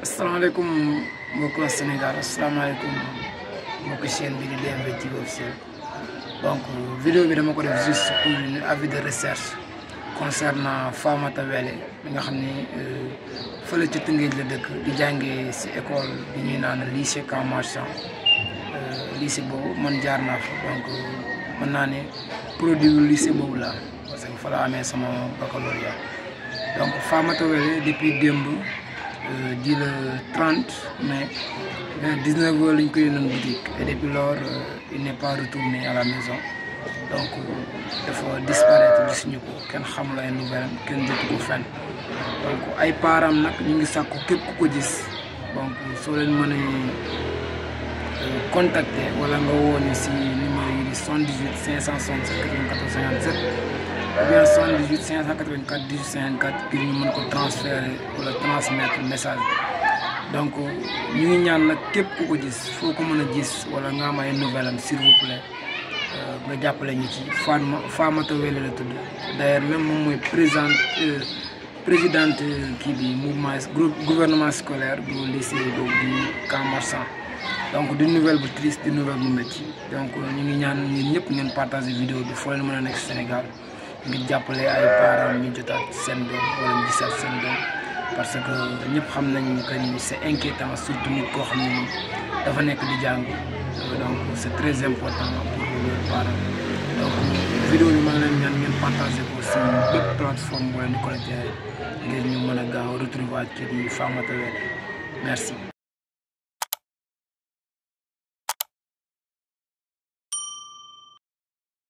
asalaamaaleykum mbokki waa Sénégal asalaamaaleykum mbokki chaîne bi di DMV TV officiel donc vidéo bi dama ko def juste pour une avis de recherche concernant Famata Wele mi nga xam ni fële ci Tëngéej la dëkk di jàngee si école bi ñuy naan lycée Camp Marchand lycée boobu man jaar naa fa donc mën naa ne produit lycée boobu la parce que fa la amee sama baccalauréat donc Famata Wele depuis démb di le 30 mai vers 19 heures lañ ko yónnoon boutique et depuis lors il n'est pas retourné à la maison donc dafa disparaître gisuñu ko kenn xamul ay nouvelle kenn jotu ko fenn donc ay parents nag ñu ngi sàkku képp ku ko gis donc soo leen mënee contacter wala nga woo ñu si numéro yi di 78 567 94 57 ou bien 78 584 18 54 ngir ñu mën ko transférer wala transmettre message bi donc ñu ngi ñaan nag képp ku ko gis foo ko mën a gis wala nga am ay nouvelle am s'il vous plaît nga jàppale ñu ci Fatma Famata Wele la tudd d'ailleurs même moom mooy président présidente kii bi mouvement gouvernement scolaire bu lycée boobu di Camp Marchand donc di nouvelle bu triste di nouvelle bu métti donc ñu ngi ñaan ñun ñëpp ngeen partager vidéo bi foo leen mën a nekk Sénégal ngir jàppale ay parents ñu jotaat seen doom wala ñu gisaat seen doom parce que ñëpp xam nañ que ni c'est inquiétant surtout nit koo xam ne ni dafa nekk di jàng donc c'est très important pour les parents donc vidéo bi maa ngi leen ñaan ngeen partager ko si bépp plateforme wala ni connecté ngir ñu mën a gaaw retrouver kii di Famata Wele merci